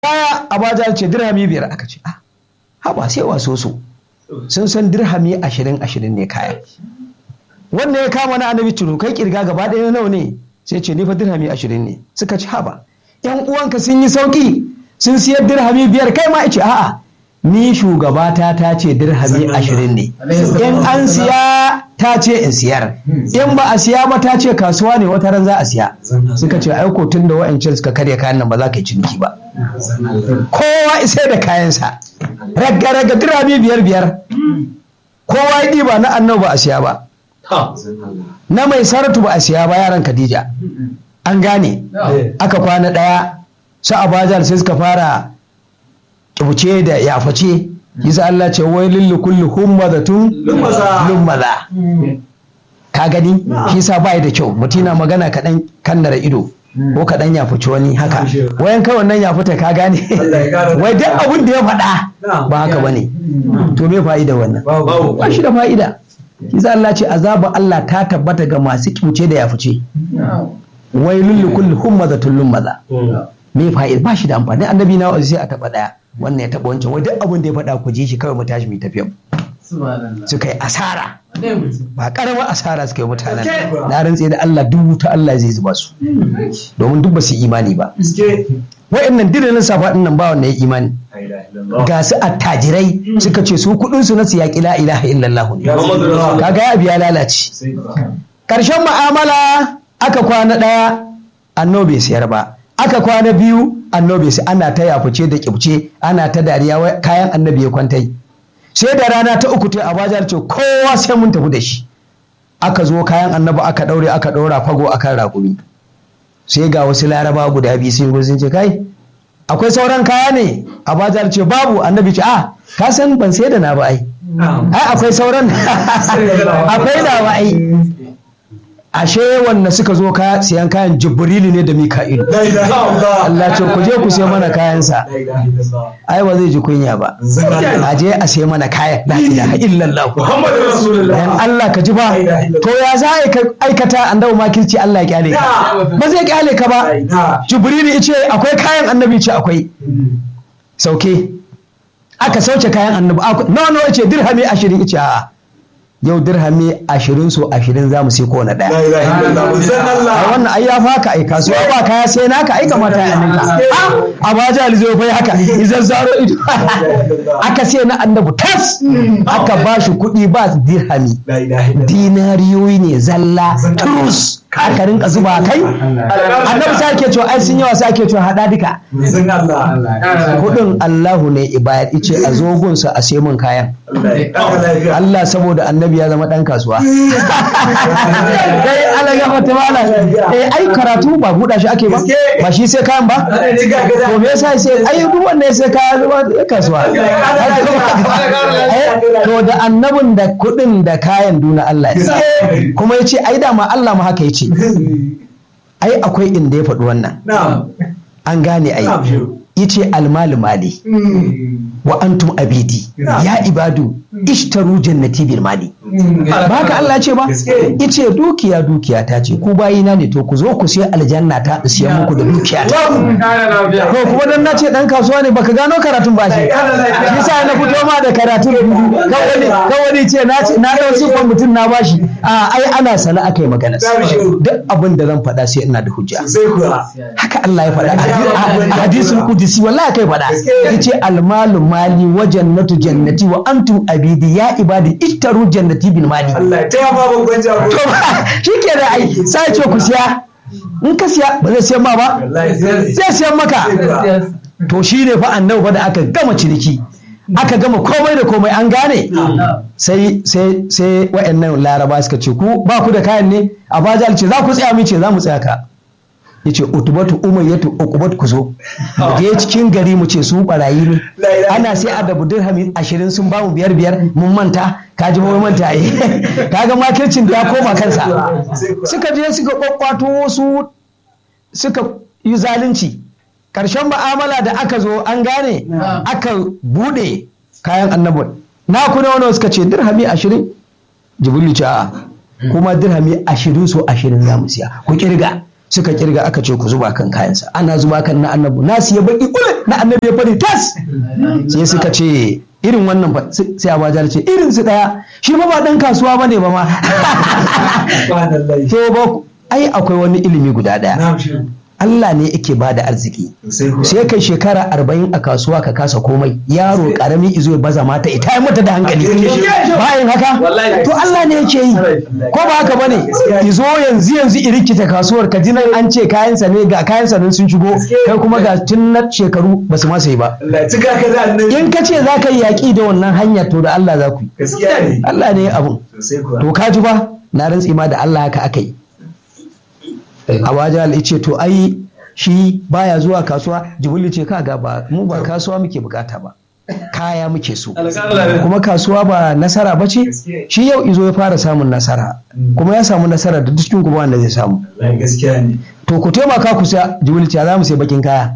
kaya abaja ce dirhami biyar aka ce ah haba sai waso so sun san dirhami ashirin ashirin ne kaya wannan ya kama na annabi tunu kai kirga gaba ɗaya nawa ne sai ce ni fa dirhami ashirin ne suka ci haba yan uwanka sun yi sauki sun siyar dirhami biyar kai ma ce a'a ni shugabata ta ce dirhami ashirin ne in an siya ta ce in siyar in ba a siya ba ta ce kasuwa ne wata ran za a siya suka ce aiko tun da wa'ancan suka karya kayan nan ba za ka yi ciniki ba kowa isai da kayansa raga raga dirhami biyar biyar kowa ya ɗiba na annabi ba a siya ba na mai saratu ba a siya ba yaran khadija an gane aka kwana ɗaya su abajal sai suka fara kyauce da yaface yasa Allah ce wai lillu kulli hummadatun lummaza ka gani shi sa bai da kyau mutum na magana kaɗan kannara ido ko kaɗan ya fice wani haka wayan kawai nan ya fita ka gane wai duk abin da ya faɗa ba haka bane to me fa'ida wannan ba shi da fa'ida Kiza Allah ce azaba Allah ta tabbata ga masu kyauce da ya fice wai lullu kulli hummadatun lummaza me fa'ida ba shi da amfani annabi na sai a taba daya wannan ya taba wancan wai duk abin da ya faɗa ku ji shi kawai mu tashi mu tafiya suka yi asara ba karamar asara suka yi mutanen na rantse da Allah dubu ta Allah zai zuba su domin duk ba su imani ba wa'annan dinin safa din nan ba wanda ya imani ga su attajirai suka ce su kudin su na su yaƙi la ilaha illallah ne kaga ya biya lalace karshen mu'amala aka kwana ɗaya annobe sayar ba aka kwana biyu annobe sai ana ta yafuce da kibce ana ta dariya kayan annabi ya kwantai sai da rana ta uku ta abajar ce kowa sai mun tafi da shi aka zo kayan annabi aka daure aka daura fago akan raƙumi sai ga wasu laraba guda biyu sun sun ce kai akwai sauran kaya ne abajar ce babu annabi ce a ka san ban sai da na ba ai ai akwai sauran akwai da ba ai ashe wanda suka zo ka siyan kayan jibrilu ne da mika'ilu Allah ce ku je ku sai mana kayansa ai ba zai ji kunya ba a je a sai mana kayan la ilaha illallah dan Allah ka ji ba to ya za a aikata annabi makirci Allah ya kyale ka ba zai kyale ka ba jibrilu yace akwai kayan annabi ce akwai sauke aka sauke kayan annabi nawa nawa yace dirhami 20 yace a'a yau dirhami ashirin so ashirin za mu sai kowane ɗaya. A wannan ai ya faka ai kasuwa ba kaya sai naka ai kamata ya ninka. A ba jali zai fai haka izan zaro ido. Aka sai na annabu tas aka ba shi kuɗi ba dirhami. Dinariyoyi ne zalla turus. Aka rinka zuba kai. Annabi sa ake cewa ai sun yawa sa ake cewa haɗa duka. Kuɗin Allahu ne ibayar ice a zogunsa a sai mun kayan. Allah saboda annabi ya zama ɗan kasuwa. Kai ala ya mata mala. Eh ai karatu ba buɗa shi ake ba. Ba shi sai kayan ba. To me yasa sai ai duk wanda sai kaya zama kasuwa. To da annabin da kuɗin da kayan duna Allah ya Kuma ya ce ai dama Allah ma haka ya ce. Ai akwai inda ya faɗi wannan. An gane ai. yace almalu mali wa antum abidi ya ibadu ishtaru jannati bil mali ba haka Allah ce ba yace dukiya dukiya ta ce ku bayina ne to ku zo ku sai aljanna ta siya muku da dukiya ta to kuma dan nace dan kasuwa ne baka gano karatun ba shi yasa na fito ma da karatun kawai kawai ce na ce na dau sifan mutum na bashi a ai ana sana akai magana duk abin da zan faɗa sai ina da hujja haka Allah ya faɗa a hadisul qudsi wallahi kai faɗa yace almalu mali wa jannatu jannati wa antum abidi ya ibadi ittaru jannati bil mali Allah ta ba babban jago shike da ai sai ce ku siya in ka siya ba zai siyan ma ba zai siyan maka to shi ne fa annabi fa da aka gama ciniki aka gama komai da komai an gane sai sai sai wa'annan laraba suka ce ku ba ku da kayan ne a bajal ce za ku tsaya mu ce za mu tsaya ka ya ce utubatu umayyatu ukubat ku zo je cikin gari mu ce su barayi ne ana sai a dabu dirhami ashirin sun bamu biyar biyar mun manta ka ji mun manta yi kaga makircin da ya koma kansa suka je suka kwakwato wasu suka yi zalunci karshen ma'amala da aka zo an gane aka bude kayan annabin na kuna wani suka ce dirhami ashirin jibrilu ce a'a kuma dirhami ashirin so ashirin za mu siya ku kirga suka kirga aka ce ku zuba kan kayansa ana zuba kan na annabi nasu ya baki ule na annabi ya fari tas sai suka ce irin wannan ba sai abajar ce irin su daya shi ba ba dan kasuwa bane ba ma to ba ai akwai wani ilimi guda daya Allah ne yake ba da arziki sai kai shekara arba'in a kasuwa ka kasa komai yaro karami izo ya baza mata ita ya mata da hankali bayan haka to Allah ne yake yi ko ba haka bane izo yanzu yanzu irikita kasuwar ka ji nan an ce kayansa ne ga kayansa nan sun shigo kai kuma ga tun na shekaru ba su masa yi ba in ka ce za ka yi yaƙi da wannan hanyar to da Allah za ku yi Allah ne abun to ka ji ba na rantsi ma da Allah haka aka yi Abajal ce to ai shi baya zuwa kasuwa Jibril ce kaga ba mu ba kasuwa muke bukata ba kaya muke so kuma kasuwa ba nasara ba ce shi yau izo ya fara samun nasara kuma ya samu nasara da dukkan kuma wanda zai samu to ku taimaka ku sai Jibril ce za mu sai bakin kaya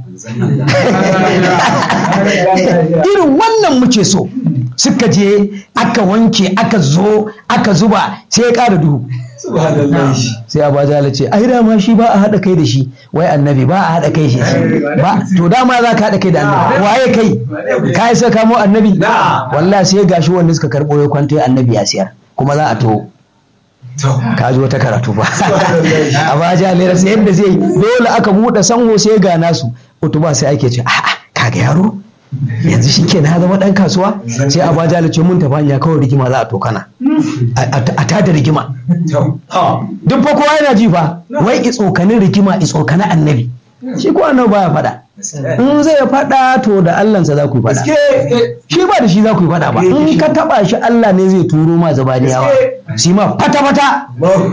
irin wannan muke so suka je aka wanke aka zo aka zuba sai ya ƙara duhu sai abajala ce ai dama shi ba a haɗa kai da shi wai annabi ba a haɗa kai shi ba to dama za ka haɗa kai da annabi waye kai ka yi saka mu annabi wallahi sai gashi wanda suka karɓo ya kwanta annabi ya siyar kuma za a to ka ji wata karatu ba abajala ya sai yadda zai dole aka buɗe sango sai ga nasu utuba sai ake ce a'a kaga yaro yanzu shi ke na zama ɗan kasuwa sai a baja ce mun tafi hanya kawai rigima za a tokana a tada rigima duk fa kowa yana ji fa wai i tsokanin rigima i tsokanin annabi shi ko annabi baya faɗa in zai faɗa to da Allahnsa za ku yi faɗa shi ba da shi za ku yi faɗa ba in ka taɓa shi Allah ne zai turo ma zabaniyawa shi ma fata fata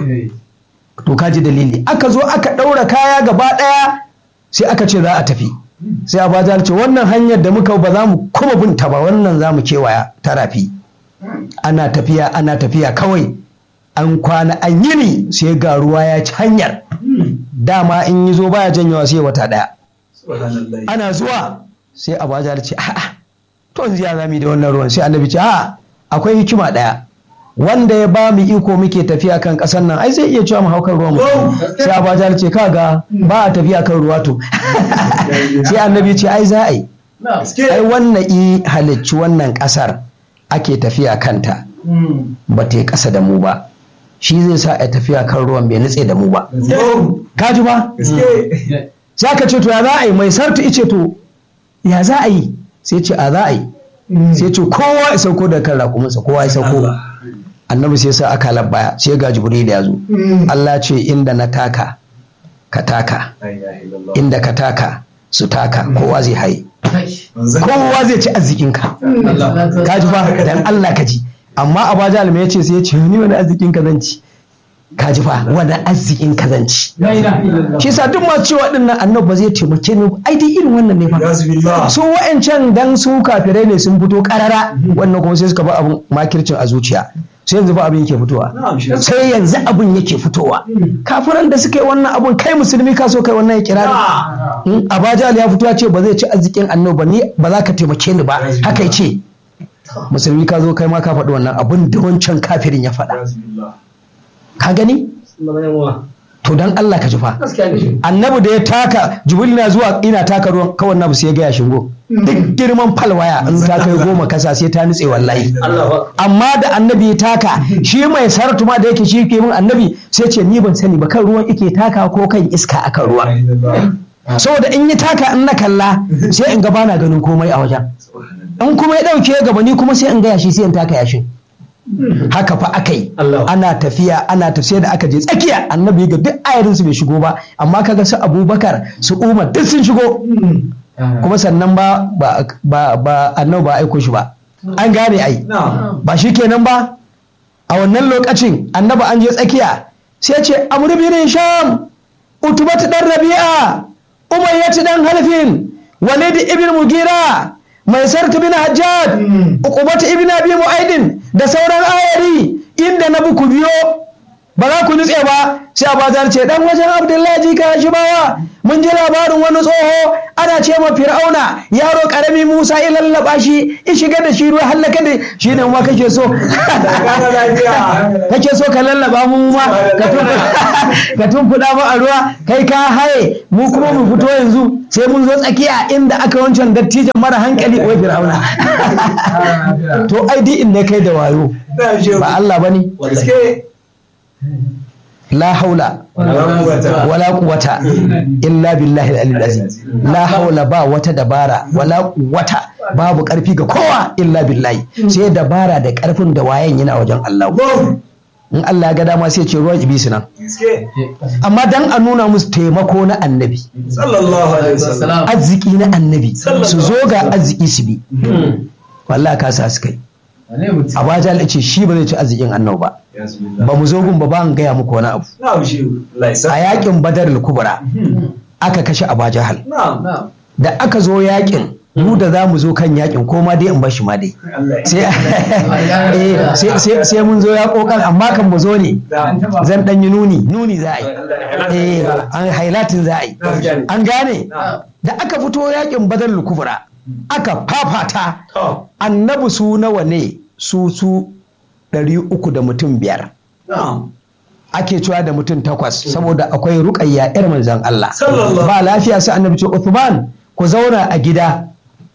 to ka ji dalili aka zo aka ɗaura kaya gaba ɗaya sai aka ce za a tafi sai abajar ce wannan hanyar da muka ba za mu kuma binta ba wannan za mu kewaya ta rafi ana tafiya ana tafiya kawai an kwana an yini sai ga ruwa ya ci hanyar dama in yi zo baya janyawa sai wata daya ana zuwa sai abajar ce a'a to yanzu ya zami da wannan ruwan sai annabi ce a'a akwai hikima daya wanda ya ba mu iko muke tafiya kan ƙasar nan ai zai iya cewa mu haukar ruwan mu sai abajar ce kaga ba a tafiya kan ruwa to sai annabi ce ai za a yi ai wannan i halicci wannan ƙasar ake tafiya kanta ba ta yi ƙasa da mu ba shi zai sa a tafiya kan ruwan bai nutse da mu ba ka ji ba sai aka ce to ya za a yi mai sartu ice to ya za a yi sai ce a za a yi sai ce kowa ya sauko da kan raƙuminsa kowa ya sauko annabi sai sa aka baya sai ga jibril ya zo Allah ce inda na taka ka taka inda ka taka su taka kowa zai haye kowa zai ci arzikinka ka ji fa dan Allah ka ji amma abaja alma ya ce sai ya ce ni wani arzikin ka zan ci ka ji fa wani arzikin ka zan ci shi sa duk masu cewa din nan annabi ba zai taimake ni ai dai irin wannan ne fa su wa'ancan dan su kafirai ne sun fito karara wannan kuma sai suka ba abun makircin a zuciya sai yanzu ba abin yake fitowa sai yanzu abin yake fitowa kafiran da suka yi wannan abun kai musulmi ka so kai wannan ya kira ni abajal ya fito ya ce ba zai ci arzikin annabi ba ni ba za ka taimake ni ba haka ce musulmi ka zo kai ma ka faɗi wannan abin da wancan kafirin ya faɗa ka gani to dan Allah ka ji fa annabi da ya taka jibril na zuwa ina taka ruwan kawai nabu sai ya gaya shingo duk girman falwaya in ta kai goma kasa sai ta nutse wallahi amma da annabi ya taka shi mai saratu ma da yake shi ke min annabi sai ce ni ban sani ba kan ruwan ike taka ko kan iska akan ruwan saboda in yi taka in na kalla sai in ga bana ganin komai a wajen in kuma ya dauke gaba ni kuma sai in ga yashi sai in taka yashin haka fa aka yi ana tafiya ana tafiya da aka je tsakiya annabi ga duk ayarin su bai shigo ba amma kaga su abubakar su umar duk sun shigo kuma sannan ba ba ba annabi ba aiko shi ba an gane ai ba shi kenan ba a wannan lokacin annabi an je tsakiya sai ce amru bin sham utubatu dan rabi'a umayyatu dan halfin walid ibn mugira mai sarki bin hajjaj uqubatu ibn abi mu'aidin da sauran ayari inda na ku biyo ba za ku nutse ba sai abazar ce dan wajen abdullahi jika shi bawa mun ji labarin wani tsoho ana ce ma fir'auna yaro karami musa ya lallaba shi in shiga da shi ruwa hallaka da shi ne ma kake so kake so ka lallaba mu ma ka tumfuda mu a ruwa kai ka haye mu kuma mu fito yanzu sai mun zo tsakiya inda aka wancan dattijan mara hankali wai fir'auna to ai di in ne kai da wayo ba Allah bane la haula wala quwwata illa billahi al-aliyyil azim la haula ba wata dabara wala quwwata babu karfi ga kowa illa billahi sai dabara da karfin da wayan yana wajen Allah in Allah ya ga dama sai ce ruwan ibisi nan amma dan a nuna musu taimako na annabi arziki na annabi su zo ga arziki su bi wallahi ka sa su kai Abaja ya ce shi ba zai ci arzikin annabi ba ba mu zo gun ba an gaya muku wani abu a yakin badar kubra aka kashe abajahal da aka zo yakin mu da za mu zo kan yakin ko ma dai in bashi ma dai sai mun zo ya kokan amma kan mu zo ne zan dan yi nuni nuni za a yi an hailatin za a yi an gane da aka fito yakin badar kubra aka fafata annabi su nawa ne su su ɗari uku da mutum biyar ake cewa da mutum takwas saboda akwai ruƙayya yar manzan Allah ba lafiya sai annabi ce Uthman ku zauna a gida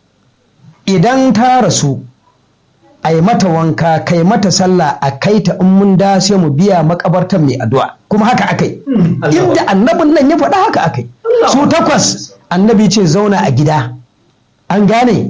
idan ta rasu a yi mata wanka kai mata sallah a kai ta in mun da sai mu biya makabartan mai addu'a kuma haka akai inda annabin nan ya faɗa haka akai su takwas annabi ce zauna a gida an gane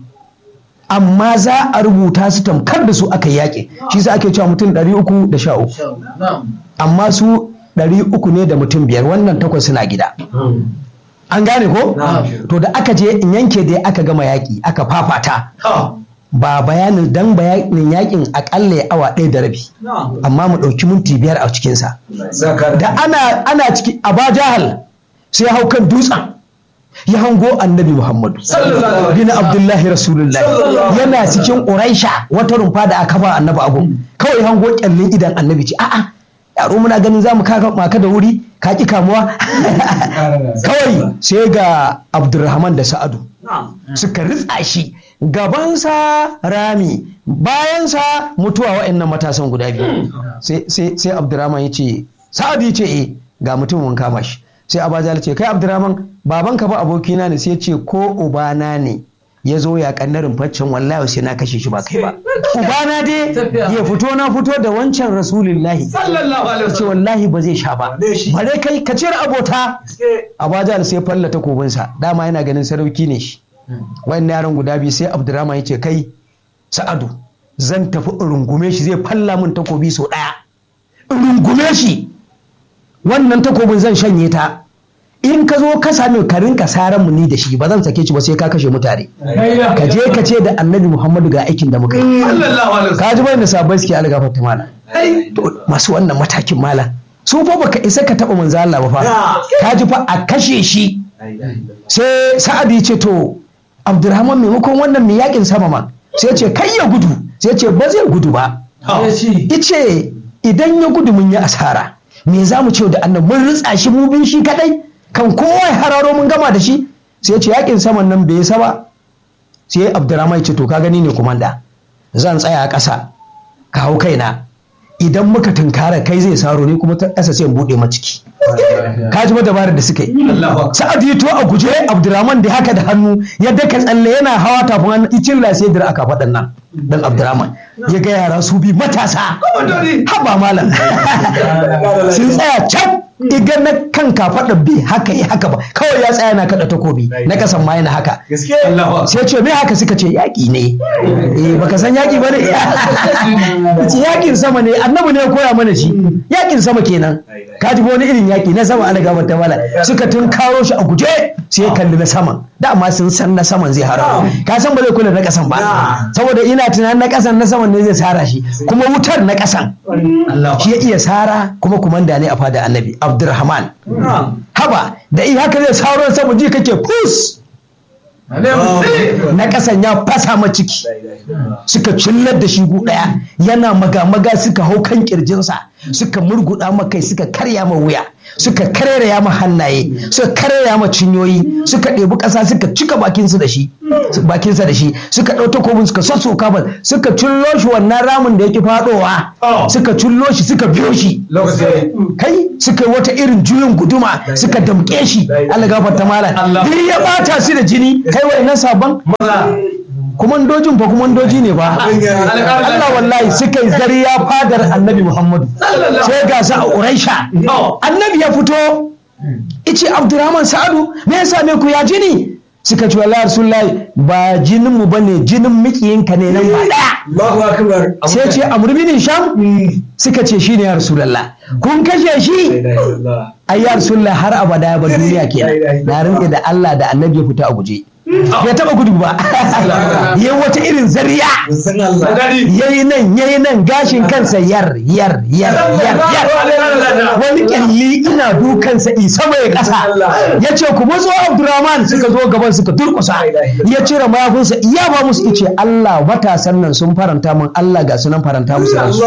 amma za a rubuta su tamkar da su aka yaƙi shi sa ake cewa mutum ɗari uku da sha uku amma su ɗari uku ne da mutum biyar wannan takwas suna gida an gane ko to da aka je in yanke dai aka gama yaƙi aka fafata ba bayanin dan bayanin yakin akalla ya awa ɗaya da rabi amma mu ɗauki minti biyar a cikinsa da ana ana ciki a jahal sai hau kan dutsen ya hango annabi Muhammadu bin Abdullahi Rasulullahi yana cikin Uraisha wata rumfa da aka ba annabi abu kawai hango kyallin idan annabi ce a'a yaro muna ganin zamu kaka maka da wuri ka ki kamuwa kawai sai ga Abdurrahman da Sa'adu suka ritsa shi gabansa rami bayansa mutuwa wa'annan matasan guda biyu sai Abdurrahman ya ce Sa'adu ya ce eh ga mutumin kama shi sai abajal ce kai abdurrahman babanka ba abokina ne sai ce ko ubana ne ya zo ya kannarin faccen wallahi sai na kashe shi ba kai ba ubana dai ya fito na fito da wancan rasulullahi ce wallahi ba zai sha ba bare kai ka cire abota abajal sai falla takobinsa dama yana ganin sarauki ne shi wayan yaran guda biyu sai abdurrahman ya ce kai sa'adu zan tafi in rungume shi zai falla min takobi sau ɗaya in rungume shi wannan takobin zan shanye ta in ka zo ka sami ka rinka saran mu ni da shi ba zan sake shi ba sai ka kashe mutane ka je ka ce da annabi muhammadu ga aikin da muka yi ka ji bayan da sabai suke algafar ta mala masu wannan matakin mala su fa baka isa ka taba manzo Allah ba fa ka ji fa a kashe shi sai sa'ad ya ce to abdurrahman maimakon wannan mai yakin sama ma sai ce kai ya gudu sai ce ba zai gudu ba ice idan ya gudu mun yi asara me za mu ce da annan mun ritsa shi mu bin shi kadai kan kowa ya hararo mun gama da shi sai ya ce yakin saman nan bai saba sai abdurrahman ce to ka gani ne kumanda zan tsaya a ƙasa ka hau kaina idan muka tunkara kai zai saro ne kuma ta ƙasa sai in buɗe maciki ka ji dabarar da suka yi sa'ad ya to a guje abdurrahman da haka da hannu ya daka tsalle yana hawa tafin hannu icin sai dira aka faɗan nan dan abdurrahman ya ga yara su bi matasa haba malam sun tsaya can iga na kan kafaɗa bi haka yi haka ba kawai ya tsaya na kaɗa takobi na kasan ma yana haka sai ce me haka suka ce yaƙi ne eh baka san yaƙi ba ne ce yaƙin sama ne annabi ne ya koya mana shi yaƙin sama kenan ka ji wani irin yaƙi na sama ana gaba ta mala suka tun karo shi a guje sai ya kalli na saman dama sun san na saman zai hararo ka san ba zai kula na ƙasan ba saboda ina tunanin na ƙasan na saman ne zai sara shi kuma wutar na ƙasan shi ya iya sara kuma kumanda ne a fada annabi Abdurrahman. Haba da iya haka zai sauran samu ji kake kus. Na ƙasan ya fasa ma ciki. Suka cillar da shi gu ɗaya yana maga-maga suka hau kan ƙirjinsa suka murguɗa ma kai suka karya ma wuya suka karya ma hannaye suka karya ma cinyoyi suka ɗebi ƙasa suka cika bakinsu da shi bakinsa da shi suka ɗau takobin suka sassoka ba suka cullo shi wannan ramin da yake faɗowa suka cullo shi suka biyo shi kai suka yi wata irin juyin guduma suka damƙe shi Allah gafarta malam ni ya bata su da jini kai wa'annan sabon kumandojin fa kumandoji ne ba Allah wallahi suka yi zariya fadar annabi Muhammadu sai ga su a Uraisha annabi ya fito ice Abdurrahman Sa'adu me ya same ku ya jini suka ce wallahi Rasulullahi ba jinin mu bane jinin mikiyinka ne nan ba daya sai ce Amr bin Sham suka ce shine ya Rasulullah kun kashe shi ai ya Rasulullah har abada ba duniya kenan na rinke da Allah da annabi ya fita a guje bai taba gudu ba ya wata irin zariya yayi nan yayi nan gashin kansa yar yar yar yar yar wani kyalli ina dukansa isa mai kasa ya ce ku mazo abdurrahman suka zo gaban suka durkusa ya cire mayafinsa iya ba musu ice allah matasan nan sun faranta min allah ga su nan faranta musu ransu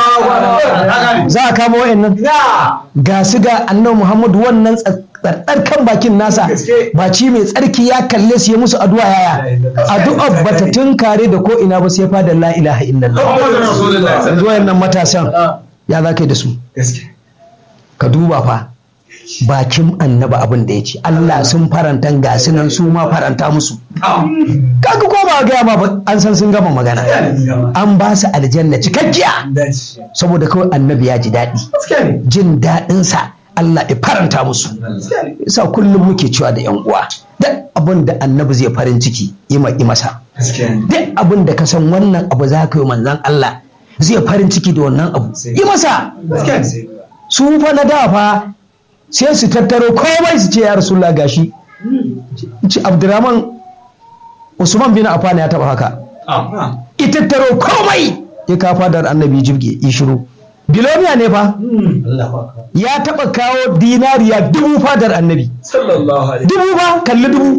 za a kama wa'annan ga su ga annabi muhammadu wannan tsarɗar kan bakin nasa baci mai tsarki ya kalle su ya musu addu'a yaya addu'a bata tunkare da ko ina ba sai fa da la ilaha illallah yanzu wayannan matasan ya za ka yi da su ka duba fa bakin annaba abin da ya ce Allah sun faranta ga su nan su ma faranta musu kaga ko ba gaya ma an san sun gama magana an ba su aljanna cikakkiya saboda kawai annabi ya ji daɗi jin daɗinsa Allah ya faranta musu yasa kullum muke cewa da yan uwa duk abin da annabi zai farin ciki ima masa duk abin da ka san wannan abu za ka yi manzan Allah zai farin ciki da wannan abu yi masa su fa na da fa sai su tattaro komai su ce ya rasulullah gashi ci abdurrahman usman bin affan ya taba haka ya tattaro komai ya kafa da annabi jirge ya shiru biloniya ne fa ya taba kawo dinariya dubu fadar annabi dubu ba kalli dubu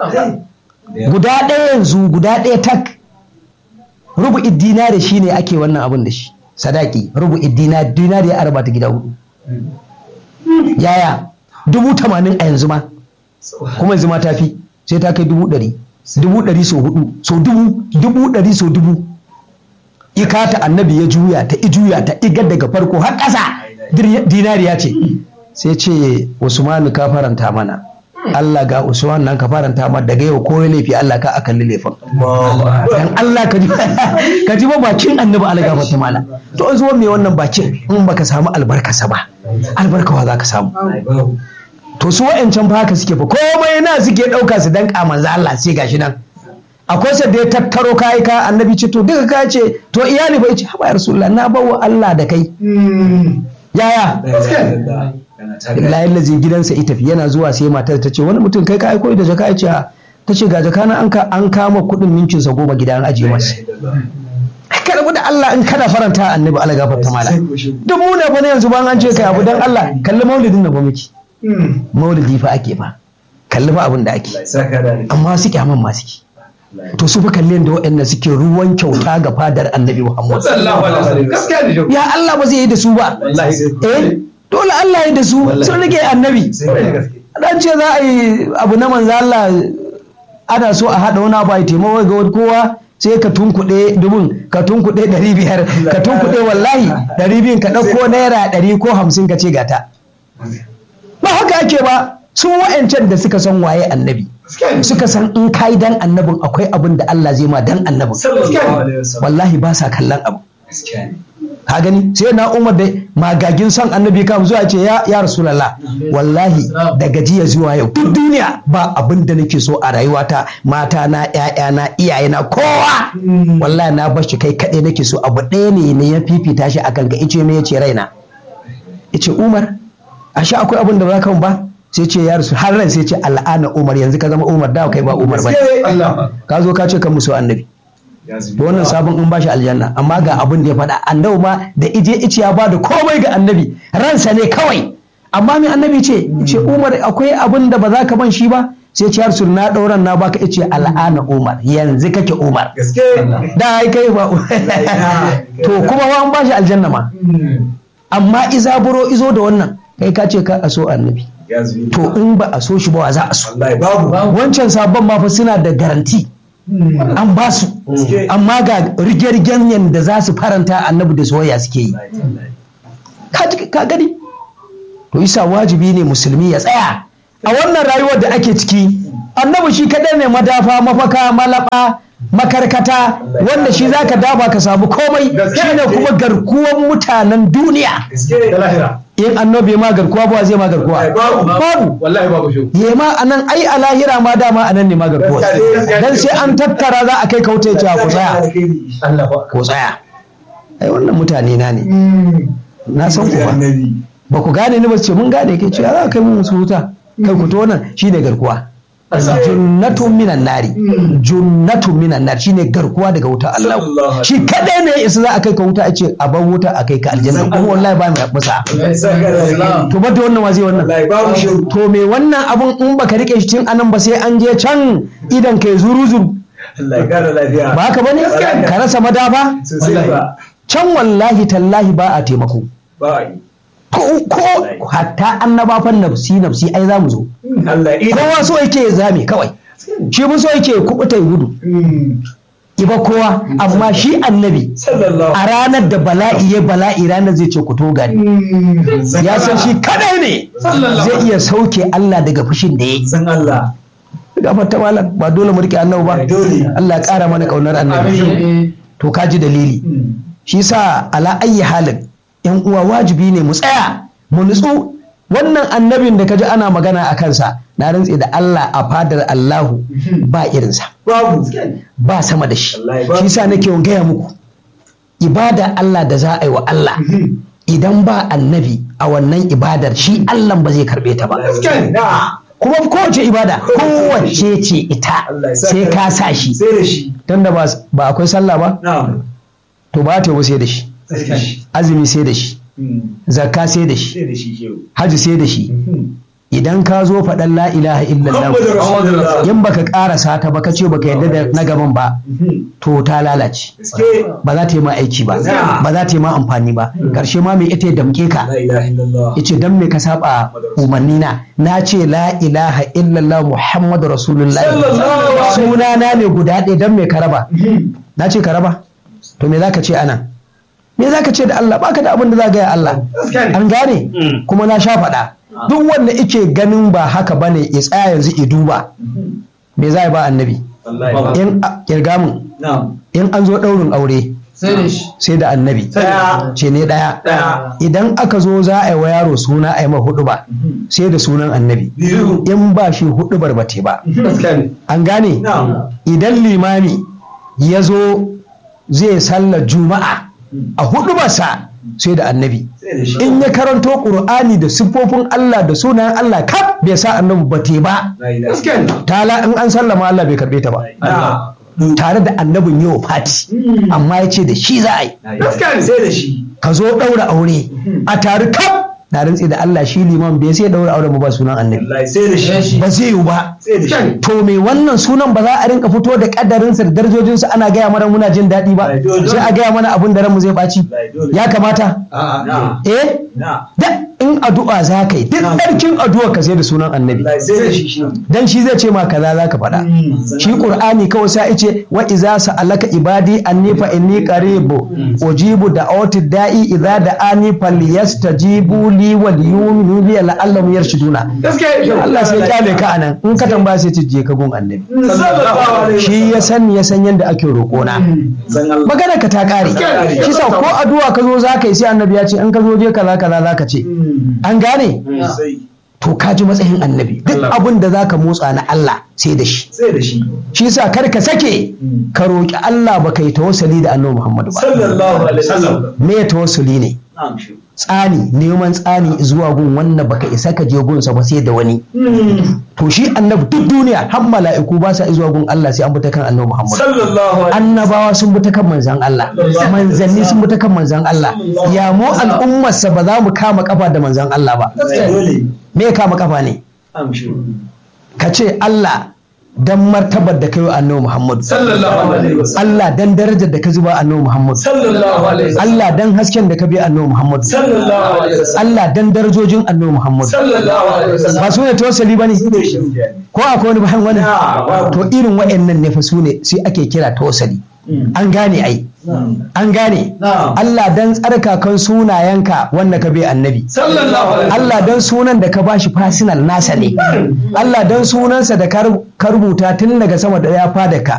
guda ɗaya yanzu guda ɗaya tak rubu'id dinari shine ake wannan abin da shi sadaki rubu'id dinari dinari ya arba ta gida hudu yaya dubu tamanin a yanzu ma kuma yanzu ma ta fi sai ta kai dubu ɗari dubu ɗari so hudu so dubu dubu ɗari so dubu ikata annabi ya juya ta i juya ta igar daga farko har ƙasa dinariya ce sai ce usmanu ka faranta mana Allah ga Usman nan ka faranta ma daga yau ko laifi Allah ka akan laifin dan Allah ka ji ka ji ba bakin annabi Allah ga fata mala to an zuwa me wannan bakin in baka samu albarkasa ba albarkawa za ka samu to su wa'ancan fa haka suke fa komai na suke ɗauka su dan manzo Allah sai gashi nan akwai sa da ya tattaro kai ka annabi ce to duka ka ce to iyali fa yace haba ya rasulullah na bawa Allah da kai yaya billahi lazi gidansa ita fi yana zuwa sai matar ta ce wani mutum kai ka aiko da jaka ya ce ta ce ga jaka na an kama kuɗin minkin sa goma gidan ajiye masa ka rabu da Allah in kana faranta annabi Allah gafarta mala duk mu ne fa ne yanzu ban an ce kai abu dan Allah kalli maulidin nan ba miki maulidi fa ake fa kalli fa abin da ake amma su kyaman ma suke to su fa kalli da waɗanda suke ruwan kyauta ga fadar annabi Muhammad ya Allah ba zai yi da su ba eh dole Allah ya da su sun rage annabi dan ce za a yi abu na manzo Allah ana so a haɗa wani abu a taimako ga kowa sai ka tunkuɗe dubun ka tunkuɗe ɗari biyar ka tunkuɗe wallahi ɗari biyun ka ɗauko naira ɗari ko hamsin ka ce gata ba haka ake ba su wa'ancan da suka san waye annabi suka san in kai dan annabin akwai abin da Allah zai ma dan annabin wallahi ba sa kallon abu ka gani sai na umar da magagin son annabi kam zuwa ce ya ya rasulullah wallahi da gajiya zuwa yau duk duniya ba abin da nake so a rayuwata mata na ƴaƴa na iyaye na kowa wallahi na bar shi kai kaɗai nake so abu ɗaya ne ne ya fifita shi akan ga ice me yace raina yace umar ashe akwai abin da ba ka ba sai ce ya rasu har ran sai ce al'ana umar yanzu ka zama umar da kai ba umar ba ka zo ka ce kan musu annabi da wannan sabon in bashi aljanna amma ga abin da ya faɗa annabi ma da ije ice ya ba da komai ga annabi ransa ne kawai amma mai annabi ce ce umar akwai abin da ba za ka ban shi ba sai ce har na ɗauran na baka ice al'ana umar yanzu kake umar da ai kai ba to kuma ba an bashi aljanna ma amma izaburo izo da wannan kai ka ce ka a so annabi ya zubi to in ba a so shi ba wa za a so wallahi babu wancan sabon ma fa suna da garanti an ba su amma ga rige-rigen yadda za su faranta annabi da soyayya suke yi ka ji- ka gani to isa wajibi ne musulmi ya tsaya a wannan rayuwar da ake ciki annabi shi kaɗai ne madafa mafaka malaba makarkata wanda shi zaka dafa ka samu komai shi ne kuma garkuwan mutanen duniya da lahira in annabi ma garkuwa ba zai ma garkuwa Babu. babu wallahi babu shi ye ma anan ai a lahira ma dama anan ne ma garkuwa dan sai an tattara za a kai kauta ya ce ku tsaya Allah ba ko tsaya ai wannan mutane na ne na san ku ba annabi ba ku gane ni ba ce mun gane ke ce za kai mun su huta kai ku to nan shine garkuwa junnatun minan nari junnatun minan nari shine garkuwa daga wuta Allah Sallallahu shi kadai ne isa za a kai ka wuta a ce a bar wuta a kai ka aljanna kuma wallahi ba mai masa to ba da wannan wa zai wannan wallahi babu shi to me wannan abun in baka rike shi tun anan ba sai an je can idan kai zuru zuru Allah ya kara lafiya ba haka bane ka rasa madafa sosai ba can wallahi tallahi ba a taimako ba yi ko ko hatta annaba fan nafsi nafsi ai za mu zo Allah ina kowa so yake ya zame kawai shi mun so yake ya kubuta ya gudu iba kowa amma shi annabi sallallahu a ranar da bala'i ya bala'i ranar zai ce ku to gani ya san shi kadai ne zai iya sauke Allah daga fushin da ya yi san Allah gafar ta malam ba dole mu rike annabi ba Dole. Allah ya kara mana kaunar annabi to ka ji dalili shi sa ala ayyi halin yan uwa wajibi ne mu tsaya mu nutsu wannan annabin da kaji ana magana a kansa na rantse da Allah a fadar Allahu ba irinsa babu ba sama da shi Wallahi ba. shi sa nake gaya muku ibada Allah da za a yi wa Allah idan ba annabi a wannan ibadar shi Allah ba zai karbe ta ba na kuma kowace ibada kowace ce ita Allah ya sa sai ka- ka sa shi sai da shi tunda ba ba akwai sallah ba na to ba ta yi sai da shi sai da shi azumi sai da shi zakka sai da shi sai da shi shehu haji sai da shi idan ka zo faɗan la ilaha illallah Muhammadu Rasulullah in baka ƙarasa ta ba ka ce baka yarda da na gaban ba to ta lalace gaske ba za ta yi ma aiki ba Na. ba za ta yi ma amfani ba karshe ma mai ita ya damke ka la ilaha illallah yace dan me ka saba umarni na na ce la ilaha illallah muhammadu rasulullah Sallallahu alaihi suna na ne guda ɗaya dan me ka raba na ce ka raba to me zaka ce anan me zaka ce da Allah baka da abin da za ga ya Allah Gaskiya ne. an gane kuma na sha faɗa duk wanda ike ganin ba haka bane ya tsaya yanzu i duba me za ya ba annabi wallahi in a- kirga mun na in an zo ɗaurin aure sai da shi sai da annabi Ɗaya. ce ne ɗaya Ɗaya. idan aka zo za a yi wa yaro suna a yi ma hudu ba sai da sunan annabi biyu in ba shi hudu barbate ba gaskiya ne an gane na idan limami ya zo zai sallar juma'a a hudu basa sai da annabi sai da shi in ya karanto ƙur'ani da siffofin Allah da sunayen Allah kaf bai sa annabi ba te ba la ilaha gaskiya ne tala in an sallama Allah bai karbe ta ba na tare da annabin yau fati amma ya ce da shi za a yi gaskiya ne sai da shi ka zo ɗaura aure a tare kaf na rantsi da Allah shi liman bai sai ɗaura auren ba sunan annabi wallahi sai da shi ba zai yiwu ba sai da shi to me wannan sunan ba za a rinka fito da kadarinsa da darajojinsa ana gaya mana muna jin daɗi ba Ai, dole. sai a gaya mana abin da ranmu zai ɓaci Ai, dole. ya kamata na eh na da in addu'a za ka yi duk Na. ɗarkin addu'a ka sai da sunan annabi wallahi sai da shi shi dan shi zai ce ma kaza za ka faɗa shi qur'ani kawai sai ce wa iza sa'alaka ibadi anni fa inni qaribu ujibu da'awati da'i idza da'ani falyastajibu li wal yu'minu bi la'allahum yarshuduna gaskiya Allah sai kyale ka anan in ka tambaya sai ce je ka gun annabi sallallahu alaihi shi ya san ya san yadda ake roƙona san Allah magana ka ta ƙare Gaskiya. shi sa ko addu'a ka zo za ka yi sai annabi ya ce in ka zo je kaza kaza za ka ce an gane sai to ka ji matsayin annabi duk abin da za ka motsa na Allah sai da shi sai da shi shi sa kar ka sake ka roƙi Allah ba ka yi tawassuli da annabi Muhammadu ba sallallahu alaihi wasallam me tawassuli ne na'am shi tsani neman tsani zuwa gun wanda baka isa ka je gunsa ba sai da wani to shi annabi duk duniya har mala'iku ba sa zuwa gun Allah sai an bi ta kan annabi Muhammadu sallallahu alaihi annabawa sun bi ta kan manzan Allah manzanni sun bi ta kan manzan Allah ya mu al'ummarsa ba za mu kama kafa da manzan Allah ba wasallam dole me ya kama kafa ne na'am shi ka ce Allah dan martabar da kai wa annabi Muhammadu sallallahu alaihi wasallam Allah dan darajar da ka zuba annabi Muhammadu sallallahu alaihi wasallam Allah dan hasken da ka bi annabi Muhammadu sallallahu alaihi wasallam Allah dan darajojin annabi Muhammadu sallallahu alaihi wasallam ba su ne tawassali bane ko akwai wani bayan wani Na, babu. to irin wa'annan ne fa su ne sai ake kira tawassali an gane ai an gane Na. Allah dan tsarkakan sunayenka wanda ka bi annabi sallallahu alaihi Allah dan sunan da ka bashi fasinal nasa ne Allah dan sunansa da ka ru- ka rubuta tun daga sama da ya fada ka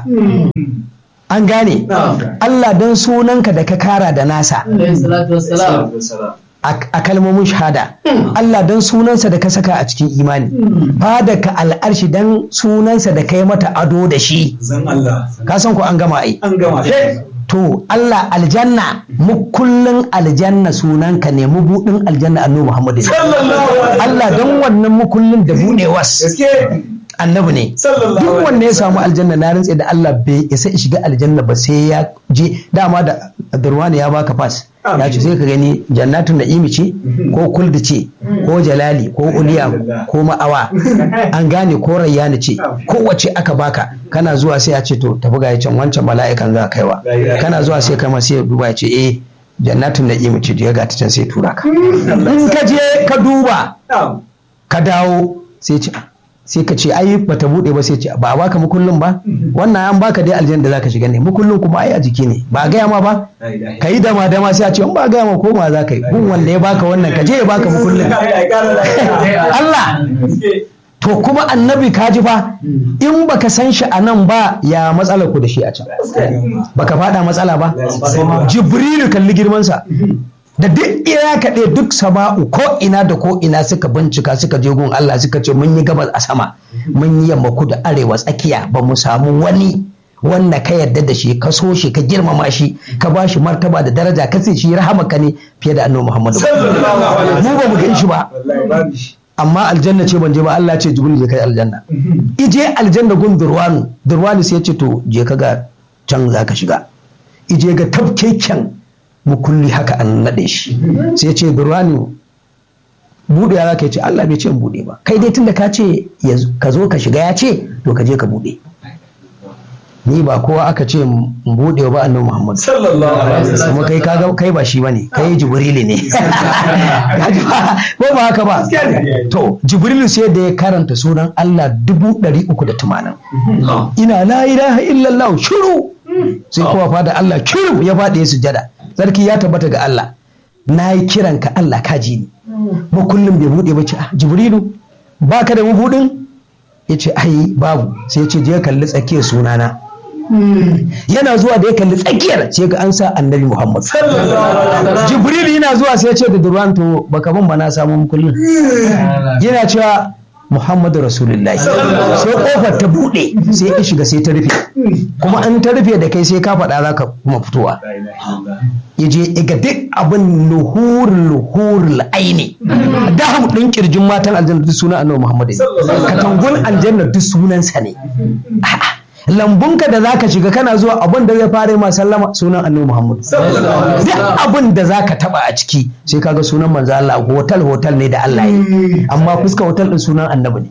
an gane Na'am. Allah dan sunanka da ka kara da nasa alaihi salatu wassalam wasallam a a kalmomin shahada Allah dan sunansa da ka saka a cikin imani fada ka al'arshi dan sunansa da ka yi mata ado da shi zan Allah ka san ko an gama ai an gama to Allah aljanna mu kullun aljanna sunanka ne mu budin aljanna annabi Muhammad ne sallallahu alaihi Allah dan wannan mu kullun da budewas gaske annabi ne sallallahu duk alaihi wanda ya samu aljanna na rantse da Allah bai isa ya shiga aljanna ba sai ya je dama da Durwani ya baka pass ya ce sai ka gani jannatun na'imi ce ko kuldi ce ko jalali ko uliya ko ma'awa an gane ko rayyani ce kowace aka baka kana zuwa sai ya ce to tafi ga can wancan mala'ikan za ka kaiwa kana zuwa sai kama sai ya duba ya ce eh jannatun na'imi ce da ya ga ta can sai tura ka in ka je ka duba na'am ka dawo sai ce sai ka ce ai bata bude ba sai ce ba a baka mukullin ba wannan an baka dai aljanna da zaka shiga ne mukullin kuma ai a jiki ne ba a gaya ma ba la ilaha ka yi dama dama sai a ce in ba a gaya ma koma za ka yi gun wanda ya baka wannan ka je ya baka mukullin Allah to kuma annabi ka ji fa in baka san shi a nan ba ya matsala ku da shi a can baka fada matsala ba jibrilu kalli girmansa da duk ira kaɗe duk sama'u ko ina da ko ina suka bincika suka je gun Allah suka ce mun yi gabas a sama mun yi yamma kudu arewa tsakiya ba mu samu wani wanda ka yarda da shi ka so shi ka girmama shi ka ba shi martaba da daraja ka ce shi rahamaka ne fiye da annabi Muhammadu mu ba mu gan shi ba wallahi babu shi amma aljanna ce ban je ba Allah ce jibril je kai aljanna ije aljanna gun durwanu durwanu sai ya ce to je ka ga can za ka shiga ije ga tafkeken mukulli haka an naɗe shi sai ya ce durwanu buɗe ya ka ce Allah bai ce in buɗe ba kai dai tunda ka ce ya zo- ka zo ka shiga ya ce to ka je ka buɗe ni ba kowa aka ce in buɗe ba annabi Muhammad sallallahu alaihi wasallam kuma kai kaga kai ba shi bane kai jibrilu ne Kaji ba? ko ba haka ba to jibrilu sai da ya karanta sunan Allah dubu ɗari uku da tamanin ina la ilaha illallah shiru sai kowa fada Allah shiru ya faɗi ya sujada sarki ya tabbata ga Allah na yi kiran ka Allah ka ji ni ba kullum bai buɗe ba ce ah jibrilu baka da mabudin ya ce ai babu sai ya ce je kalli tsakiyar sunana yana zuwa da ya kalli tsakiyar sai ga an sa annabi Muhammad Jibril yana zuwa sai ya ce da Durwan to baka ban ba na samu kullum yana cewa Muhammadu Rasulullahi sai kofar ta bude sai ya shiga sai ta rufe kuma an ta rufe da kai sai ka faɗa za ka kuma fitowa la ilaha illallah ya je ga duk abin luhur luhur aini daham ɗin kirjin matan aljanna duk sunan annabi Muhammad ne katangun aljanna duk sunansa ne A'a, lambunka da zaka shiga kana zuwa abin da zai fara ma sallama sunan annabi Muhammad duk abin da zaka taba a ciki sai kaga sunan manzo Allah hotel hotel ne da Allah yi amma fuska hotel din sunan annabi ne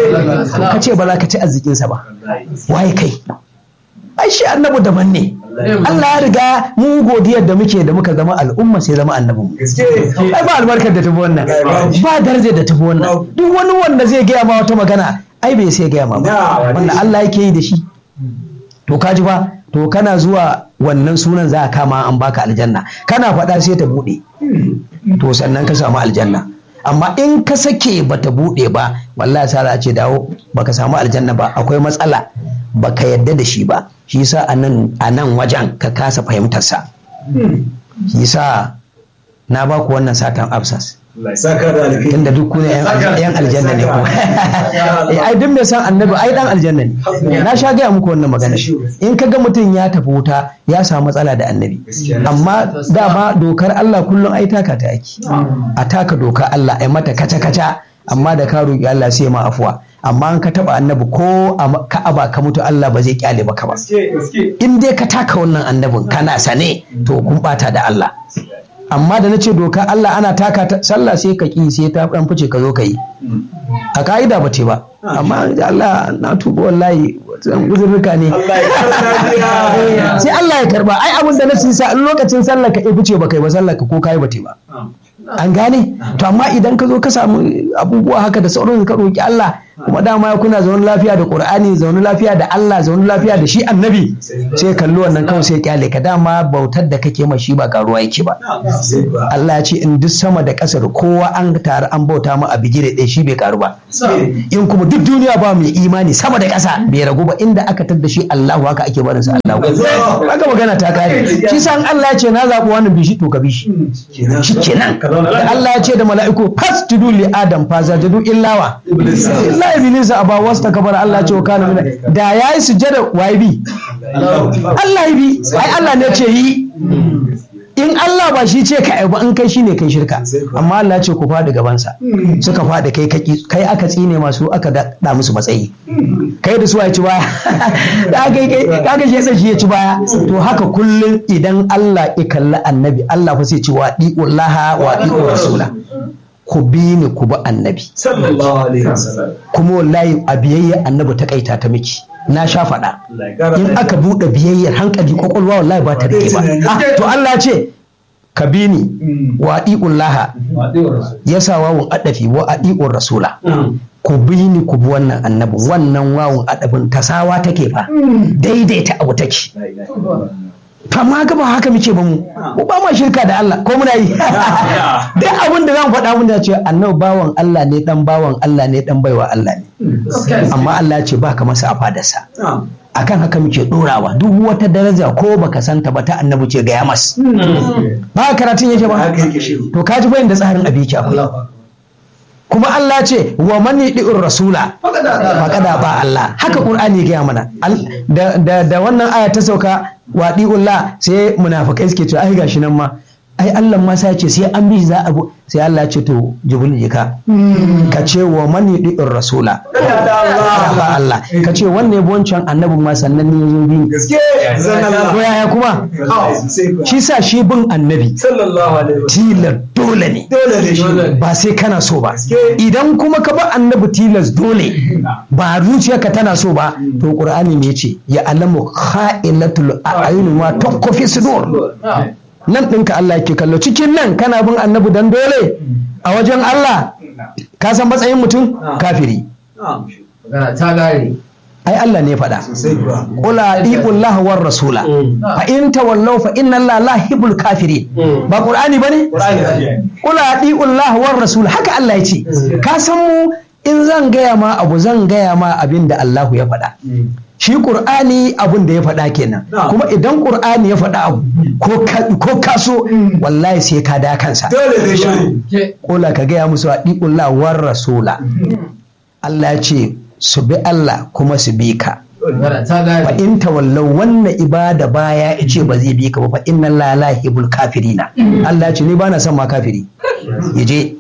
ka ce ba za ka ci arzikin sa ba waye kai ai shi annabi daban ne Allah ya riga mu godiyar da muke da muka zama al'umma sai zama annabin mu gaske ai ba albarkar da tafi wannan ba darajar da tafi wannan duk wani wanda zai gaya ma wata magana ai bai sai gaya ma ba Na, wanda Allah yake yi da shi to kaji ba to kana zuwa wannan sunan za a kama an baka aljanna kana faɗa sai ta buɗe to sannan ka samu aljanna amma in ka sake bata buɗe ba wallahi sai a ce dawo baka samu aljanna ba akwai matsala baka yadda da shi ba shi yasa a nan a nan wajen ka kasa fahimtar sa shi yasa na ba ku wannan satan absas Allah ya saka da alheri tunda duk kuna yan yan aljanna ne ku Eh, ai duk mai san annabi ai dan aljanna ne na sha gaya muku wannan magana in ka ga mutum ya tafi wuta ya samu matsala da annabi amma dama dokar Allah kullum ai taka ta yake a taka dokar Allah ai mata kaca kaca amma da ka roki Allah sai ma afuwa amma an ka taba annabi ko a ma- ka'aba ka mutu Allah ba zai kyale maka ba gaske gaske in dai ka taka wannan annabin kana sane to kun bata da Allah amma da na ce doka Allah ana taka ta sallah sai ka ki sai ta dan fice ka zo ka yi a ka'ida ba ce ba amma da Allah na tuba wallahi zan uzurruka ne Allah ya karɓa sai Allah ya karba ai abin da na sa in lokacin sallar ka ifi ce ba kai ba sallar ka ko kai ba te ba an gane to amma idan ka zo ka samu abubuwa haka da sauran ka roki Allah kuma dama kuna zaune lafiya da Qur'ani zaune lafiya da Allah zaune lafiya da shi annabi sai kalli wannan kawai sai kyale ka dama bautar da kake ma shi ba karuwa yake ba Allah ya ce in duk sama da ƙasa da kowa an taru an bauta ma a bigire ɗaya shi bai karu ba in kuma duk duniya ba mai imani sama da ƙasa bai ragu ba inda aka tadda shi Allahu haka ake barin sa Allahu haka magana ta kare shi san Allah ya ce na zaɓi wannan bishi to ka bishi shi kenan da Allah ya ce da mala'iku fasjudu li adam fa zajadu illawa illa iblis aba wasta kabara Allah ya ce wa kana min da yayi sujada waye bi Allah ya bi ai Allah ne ce yi in Allah ba shi ce ka ba in kai shi ne kai shirka amma Allah ce ku faɗi gabansa suka faɗi kai kaki kai aka tsine masu aka da musu matsayi kai da su ya ci baya kaga shi yasa shi ya ci baya to haka kullum idan Allah ya kalli annabi Allah fa sai ci wa di'ullaha wa di'ur rasula ku bi ni ku bi annabi sallallahu alaihi wasallam kuma wallahi a biyayya annabi ta kaita ta miki na sha faɗa in aka buɗe biyayyar hankali kwakwalwa wallahi ba ta rike ba Ah, to Allah ce ka bi ni wa laha ya sa wawun adafi wa adi'ur rasula ku bi ni ku bi wannan annabin wannan wawun adafin tasawa take fa daidaita abu take fama ga ba haka muke ba mu mu ba ma shirka da Allah ko muna yi duk abin da zan faɗa mun da ce annabi bawan Allah ne dan bawan Allah ne dan baiwa Allah ne amma Allah ya ce ba ka masa a fadarsa akan haka muke dorawa duk wata daraja ko baka santa ba ta annabi ce ga yamas ba karatun yake ba haka yake shi to kaji bayan da tsarin abi yake akwai kuma Allah ce wa man yidi'ur rasula faqada ba Allah haka Qur'ani ya gaya mana Al- da da da wannan aya ta sauka wa di'ullah sai munafikai suke cewa ai gashi nan ma ai Allah ma sai ce sai an bi shi za a bu sai Allah ya ce to jibril je ka ka ce wa man yidi'ur rasula faqada ba Allah ka ce wannan yabo wancan annabin ma sannan ne yazo bi gaske zan ko Allah yaya kuma sai ku shi sa shi bin annabi sallallahu alaihi wasallam tilar dole ne dole ne shi ba sai kana so ba Gaske. idan kuma ka ba annabi tilas dole ba zuciyarka tana so ba to qur'ani me yace ya alamu kha'ilatul a'yun ma takfi sudur nan ɗinka Allah yake kallo cikin nan kana bin annabi dan dole a wajen Allah ka san matsayin mutum kafiri na'am Magana ta gare. ai Allah ne faɗa sai kuwa qul atiullah war rasula fa in tawallaw fa inna Allah la yuhibbul kafirin ba qur'ani bane Kula Allah war rasul haka Allah ya ce ka san mu in zan gaya ma abu zan gaya ma abin da Allahu ya faɗa shi Qur'ani abin da ya faɗa kenan Na'am. kuma idan Qur'ani ya faɗa abu ko ka ko ka so wallahi sai ka da kansa dole ne shi Ke. Kula ka gaya musu Allah war rasula Allah ya ce su bi Allah kuma su bi ka Magana ta fa gare. in tawallau wannan ibada baya ya ce ba zai bi ka ba fa inna la la yuhibbul kafirina Allah ya ce ni bana son ma kafiri ya je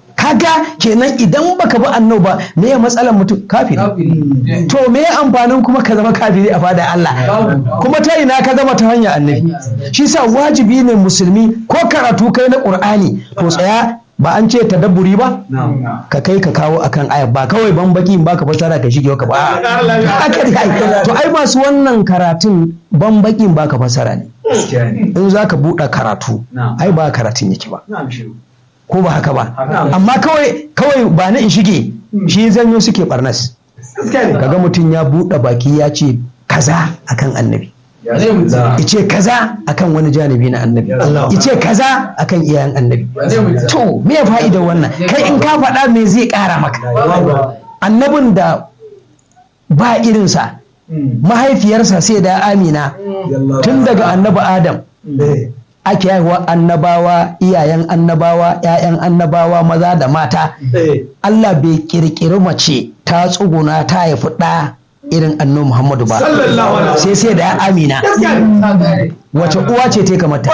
kaga kenan idan baka bi annabi ba me ya matsalar mutum kafiri Kafiri. to me ya amfanin kuma ka zama kafiri a fada Allah kuma ta ina ka zama ta hanyar annabi shi sa wajibi ne musulmi ko karatu kai na qur'ani to tsaya ba an ce tadabburi ba na'am ka kai ka kawo akan aya ba kawai ban baki ba ka fasara ka shige ka ba haka ne ai. to ai masu wannan karatun ban bakin ba ka fasara ne gaskiya ne in za ka buɗe karatu Na'am. ai ba karatun yake ba na'am shi ko ba haka ba Haka. amma kawai kawai ba na in shige shi zanyo suke barnas gaskiya ne kaga mutum ya buɗe baki ya ce kaza akan annabi Zai mutu. ice kaza akan wani janibi na annabi Allah. ice kaza akan iyayen annabi Zai mutu. to me fa'idar wannan kai in ka faɗa me zai ƙara maka annabin da ba irinsa mahaifiyarsa sai da amina tun daga annabi adam ake haihuwa annabawa iyayen annabawa 'ya'yan annabawa maza da mata Allah bai kirkiri mace ta tsuguna ta haifi ɗa irin annabi Muhammadu ba Sallallahu alaihi wasallam. sai sai da amina Ta gare. wace uwa ce ta kamata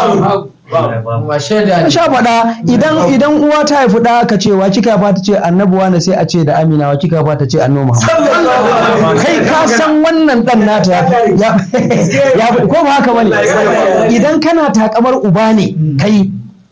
Ba shaida na ne. sha faɗa idan idan uwa ta haifi ɗa ka ce wa kika ba ta ce annabuwa ne sai a ce da amina wa kika ba ta ce annabi Muhammad kai ka san wannan dan nata ya ya ko ba haka bane idan kana takamar uba ne kai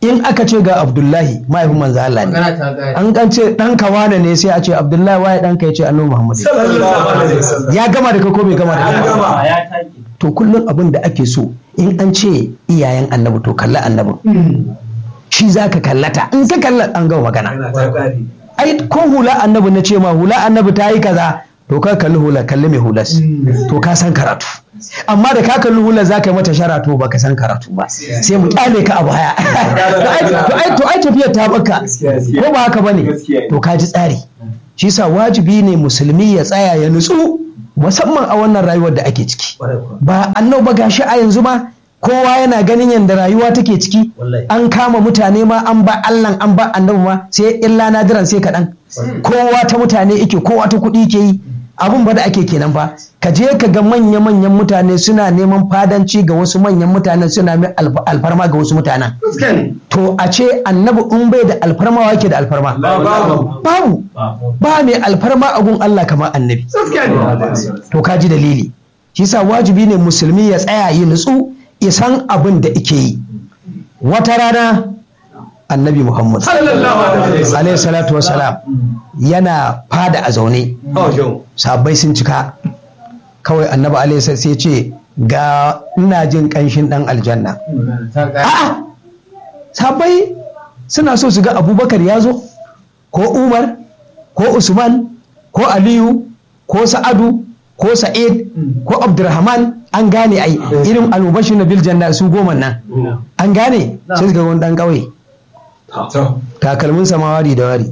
in aka ce ga abdullahi mahaifin manzo Allah ne magana ta gari an kan ce dan kawana ne sai a ce abdullahi waye dan ka ya ce annabi muhammad sallallahu alaihi wasallam ya gama da kai ko bai gama da An kai gama. to kullum abin da ake so in an ce iyayen annabi to kalla annabin shi za ka kallata in ka kalla an gama magana Yana ta kare. ai ko hula annabi na ce ma hula annabi ta yi kaza to ka kalli hula kalli mai hulas to ka san karatu amma da ka kalli hula za ka yi mata shara to baka san karatu ba sai mu kyale ka a baya to ai- to ai to ai tafiyar ta baka Gaskiya. ko ba haka bane Gaskiya. to ka ji tsari shi sa wajibi ne musulmi ya tsaya ya nutsu musamman a wannan rayuwar da ake ciki Kwarai kuwa. ba annabi ba gashi a yanzu ma kowa yana ganin yadda rayuwa take ciki an kama mutane ma an ba Allah an ba annabi ma sai illa nadiran sai kaɗan kowa ta mutane yake kowa ta kuɗi ke yi abun ba da ake kenan ba ka je ka ga manya-manyan mutane suna neman fadanci ga wasu manyan mutanen suna mai alf- alfarma ga wasu mutanen Gaskiya ne. to a ce annabi in bai da alfarma wake da alfarma Babu. babu ba mai alfarma a gun Allah kamar annabi Gaskiya ne. to ka ji dalili shi sa wajibi ne musulmi ya tsaya yi nutsu ya san abin da ike yi wata rana annabi muhammad Sallallahu alaihi wasallam. alaihi salatu wasalam yana fada a zaune Oh, yau. sabbai sun cika kawai annabi alaihi salatu sai ce ga ina jin kanshin dan aljanna magana ta gari a'a sabbai suna so su ga abubakar ya zo ko umar ko usman ko aliyu ko sa'adu ko sa'id ko abdurrahman an gane ai irin almubashir na bil janna su goma nan an gane sai su ga wani dan kauye To. takalmin samawari da wari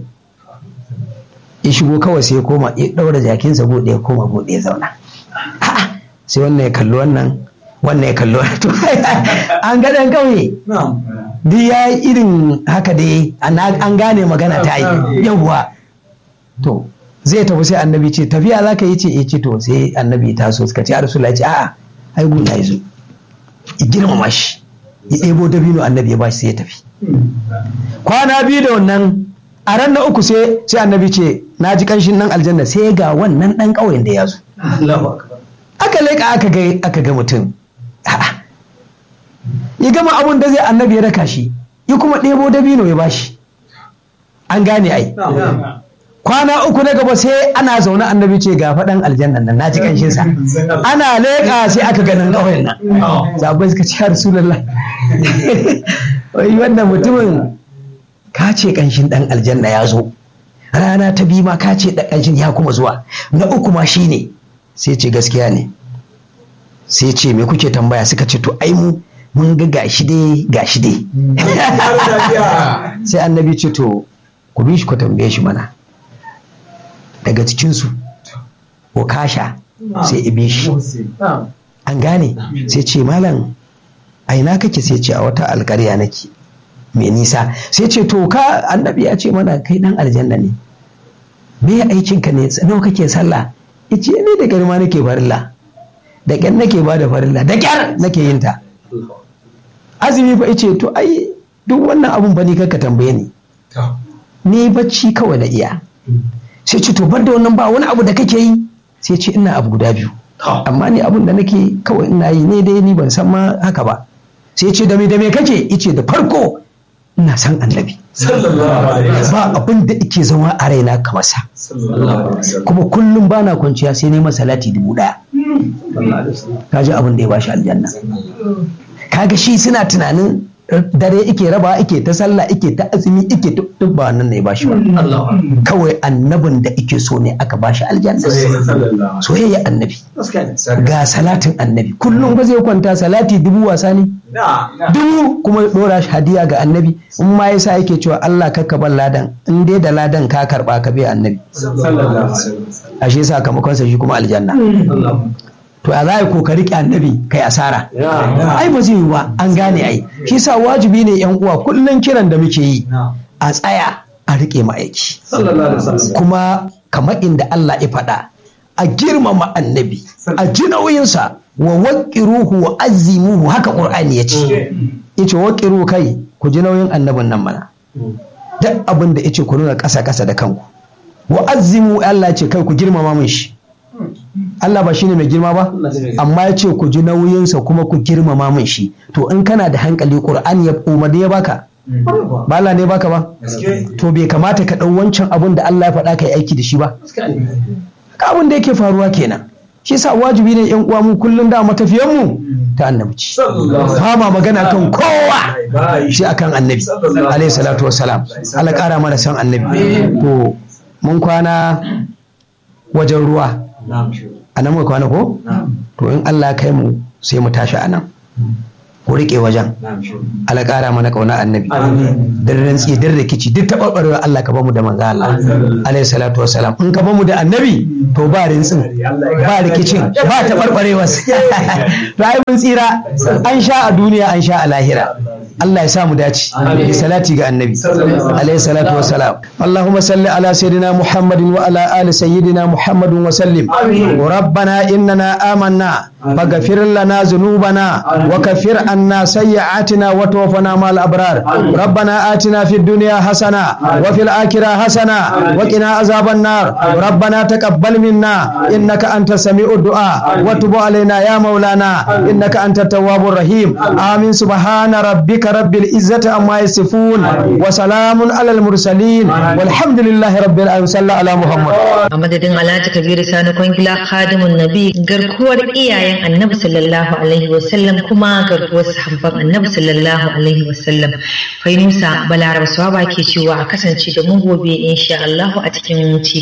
ya shigo kawai sai ya koma ya daura jakinsa bude ya koma bude ya zauna A'a, sai wannan ya kalli wannan wannan ya kalli wannan to an ga dan kauye Na'am. duk ya yi irin haka dai an an gane magana ta yi yawwa to zai tafi sai annabi ce tafiya za ka yi ce eh ce to sai annabi ta so suka ce a rasulullah ya ce a'a ai gun ya zo ya girmama shi ya ɗebo dabino annabi ya bashi sai ya tafi kwana biyu da wannan a ran na uku sai sai annabi ce na ji kanshin nan aljanna sai ga wannan ɗan ƙauyen da ya zo Allahu akbar. aka leƙa aka ga aka ga mutum A'a. ya gama abun da zai annabi ya raka shi ya kuma ɗebo dabino ya bashi an gane ai Na'am. kwana uku na gaba sai ana zaune annabi ce ga faɗan aljannan nan na ji kanshin sa ana leƙa sai aka ganin ƙauyen nan sabai suka ce ya rasulullah wai wannan mutumin ka ce kanshin ɗan aljanna ya zo rana ta biyu ma ka ce ɗan kanshin ya kuma zuwa na uku ma shi ne sai ce gaskiya ne sai ce me kuke tambaya suka ce to ai mu mun ga gashi dai gashi dai sai annabi ce to ku bi shi ku tambaye shi mana daga cikinsu ko kasha sai ibe shi na'am an gane sai ce malam a ina kake sai ce a wata alkarya nake mai nisa sai ce to ka annabi ya ce mana kai dan aljanna ne me aikinka ne nawa kake sallah ice ni da garma nake farilla da ƙyar nake ba da farilla da ƙyar nake yin ta azumi fa ice to ai duk wannan abun ba ni kanka tambaye ni ni bacci kawai na iya sai ce to bar da wannan ba wani abu da kake yi sai ce ina abu guda biyu amma ni abun da nake kawai ina yi ne dai ni ban san ma haka ba sai ce da me da me kake ice da farko ina san annabi sallallahu alaihi wasallam ba abin da ike zama a raina kamar sa sallallahu alaihi wasallam kuma kullum bana kwanciya sai neman salati dubu daya kaji abin da ya bashi aljanna kaga shi suna tunanin dare ike raba ike ta sallah ike ta azumi ike duk duk ba wannan ne ya bashi ba kawai annabin da ike so ne aka bashi aljanna sallallahu soyayya annabi alaihi ga salatin annabi kullum ba zai kwanta salati dubu wasa ne na dubu kuma dora shi hadiya ga annabi in ma yasa yake cewa Allah kakka ban ladan in dai da ladan ka karba ka bai annabi sallallahu alaihi wasallam ashe sakamakon sa shi kuma aljanna to a za ko ka riƙe annabi kai asara ai ba zai yi ba an gane ai shi sa wajibi ne yan uwa kullum kiran da muke yi a tsaya a riƙe ma'aiki sallallahu alaihi wasallam kuma kamar inda Allah ya faɗa a girmama annabi a ji nauyinsa wa waƙiruhu wa azimuhu haka ƙur'ani ya ce ya ce waƙiru kai ku ji nauyin annabin nan mana duk abin da ya ce ku nuna ƙasa ƙasa da kanku wa azimu Allah ya ce kai ku girmama min shi Allah ba shine mai girma ba amma ya ce ku ji nauyinsa kuma ku girmama min shi to in kana da hankali ƙur'ani ya umarni ya baka ba Allah ne baka ba to bai kamata ka ɗau wancan abun da Allah ya faɗa ka yi aiki da shi ba ka abin da yake faruwa kenan shi sa wajibi ne yan uwa mu kullum da matafiyan mu ta annabci ba ma magana kan kowa shi akan annabi alayhi salatu wassalam Allah ƙara mana san annabi to mun kwana wajen ruwa a nan muka kwana ko to in Allah ya kai mu sai mu tashi a nan ku riƙe wajen Allah ƙara mana ƙauna annabi dan rantsi dan rikici duk taɓarɓarewa Allah ka bamu da manzo Allah alayhi salatu wassalam in ka bamu da annabi to ba rintsin ba rikicin ba taɓarɓarewa to ai mun tsira an sha a duniya an sha a lahira Allah ya sa mu dace da salati ga annabi alayhi salatu wassalam Allahumma salli ala sayyidina Muhammadin wa ala ali sayyidina Muhammadin wa sallim rabbana innana amanna faghfir lana dhunubana wa kaffir عنا سيئاتنا وتوفنا مع الأبرار ربنا آتنا في الدنيا حسنة وفي الآخرة حسنة وقنا عذاب النار ربنا تقبل منا إنك أنت سميع الدعاء وتب علينا يا مولانا إنك أنت التواب الرحيم آمين سبحان ربك رب العزة عما يصفون وسلام على المرسلين والحمد لله رب العالمين صلى على محمد a madadin alhaji kabiru sani kwangila khadimun nabi garkuwar iyayen annabi sallallahu alaihi wasallam kuma garkuwar sahabban annabi sallallahu alaihi wasallam fainusa balaraba swaba ke cewa a kasance da mu gobe insha Allah a cikin ci